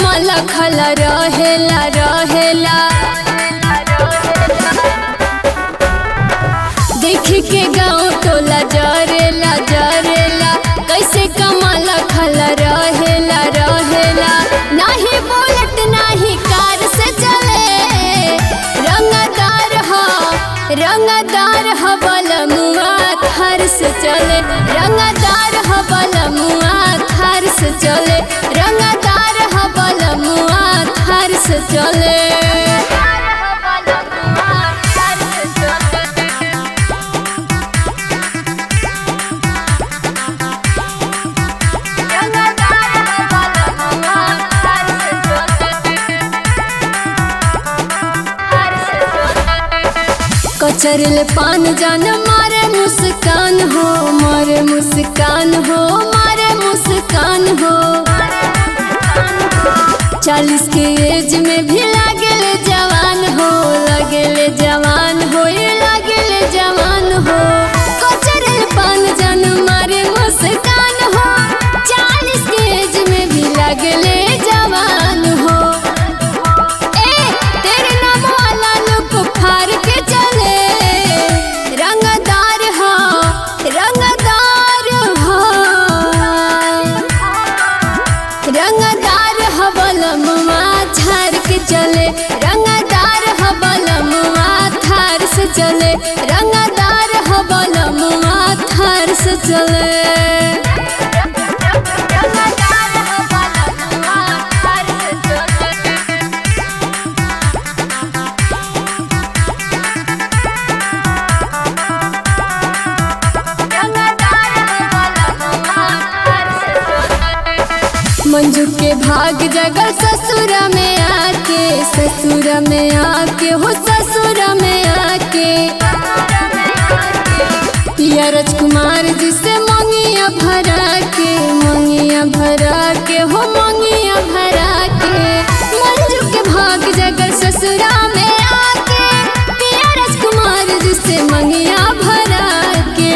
कमल खल रहेला रहेला देख के गाँव टोला जरेला जरेला कैसे कमल खल रहेला रहेला नाही बुलेट नाही कार से चले रंगदार हो रंगदार हो बलमुआ थार से चले रंगदार हो बलमुआ थार से चले रंगदार हो बलमुआ थार से चले कचरल पान जान मारे मुस्कान हो मारे मुस्कान हो मारे मुस्कान हो चालीस के एज में भी लागल जवान हो लगल जवान हो ये लगल जवान हो कचरल पान जान मारे मुस्कान हो चालीस के एज में भी लागल जवान हो ए तेरे नाम वाला लुक फार के चले रंगदार हो रंगदार हो रंगदार हो बलमुआ झार के चले रंगदार हो बलमुआ थार से चले रंगदार हो बलमुआ थार से चले मंजू के भाग जगल ससुर में आके ससुर में आके हो ससुर में आके पिया राजकुमार जी से मंगिया भरा के मंगिया भरा के हो मंगिया भरा के मंजू के भाग जगल ससुरा में आके पिया राजकुमार जी से मंगिया भरा के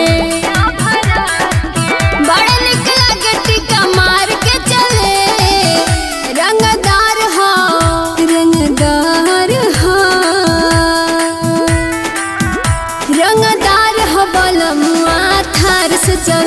बड़ा निक लागे टीका मार के चले रंगदार हो रंगदार हो रंगदार हो बलमुआ थार से चले